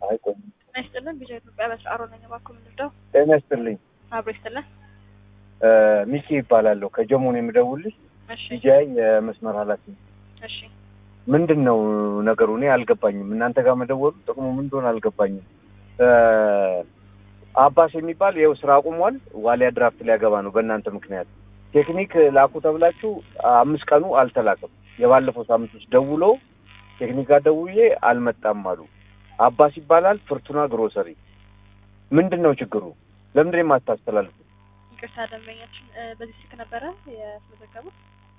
አይ ቆይ ጤና ይስጥልን። ቢጃ ኢትዮጵያ በስራ አሮ ነኝ። እባክዎ ምንድነው? ጤና ይስጥልኝ። አብሮ ይስጥልን። እ ሚኪ ይባላለሁ ከጀሞን የምደውልሽ እሺ ቢጃይ የመስመር ኃላፊ ነኝ። እሺ ምንድን ነው ነገሩ? እኔ አልገባኝም። እናንተ ጋር መደወሉ ጥቅሙ ምን እንደሆነ አልገባኝም። እ አባስ የሚባል ይኸው ስራ አቁሟል። ዋሊያ ድራፍት ሊያገባ ነው በእናንተ ምክንያት። ቴክኒክ ላኩ ተብላችሁ አምስት ቀኑ አልተላከም። የባለፈው ሳምንት ውስጥ ደውሎ ቴክኒክ ጋር ደውዬ አልመጣም አሉ። አባስ ይባላል ፍርቱና ግሮሰሪ። ምንድን ነው ችግሩ? ለምንድን ነው የማታስተላልፉ? ይቅርታ ደንበኛችን እ በዚህ ስልክ ነበረ ያስመዘገቡት?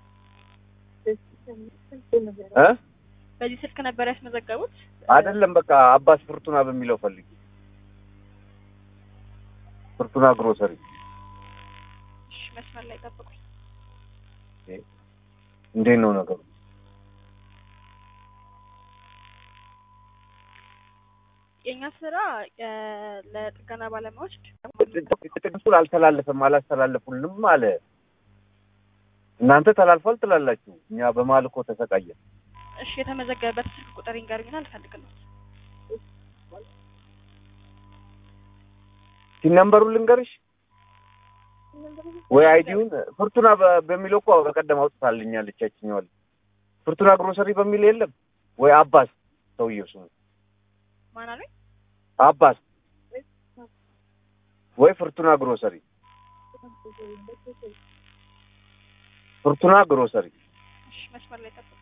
እ በዚህ ስልክ ነበረ ያስመዘገቡት? አይደለም በቃ አባስ ፍርቱና በሚለው ፈልጊ። ፍርቱና ግሮሰሪ እሺ መስመር ላይ ጠብቁኝ። እንዴት ነው ነገሩ? የእኛ ስራ እ ለጥገና ባለሙያዎች ጥቅሱን አልተላለፈም አላስተላለፉልንም አለ። እናንተ ተላልፏል ትላላችሁ፣ እኛ በመሀል እኮ ተሰቃየን። እሺ የተመዘገበበት ስልክ ቁጥር ይንገሩኝና ልፈልግልዎት። ሲነምበሩን ልንገርሽ ወይ አይዲውን ፍርቱና በ- በሚለው እኮ በቀደም አውጥታልኛለች ያችኛዋል። ፍርቱና ግሮሰሪ በሚል የለም ወይ አባስ ሰውየው ስሙ ማን አሉኝ? አባስ ወይ ፍርቱና ግሮሰሪ ፍርቱና ግሮሰሪ እሺ መስመር ላይ ጠብቁኝ።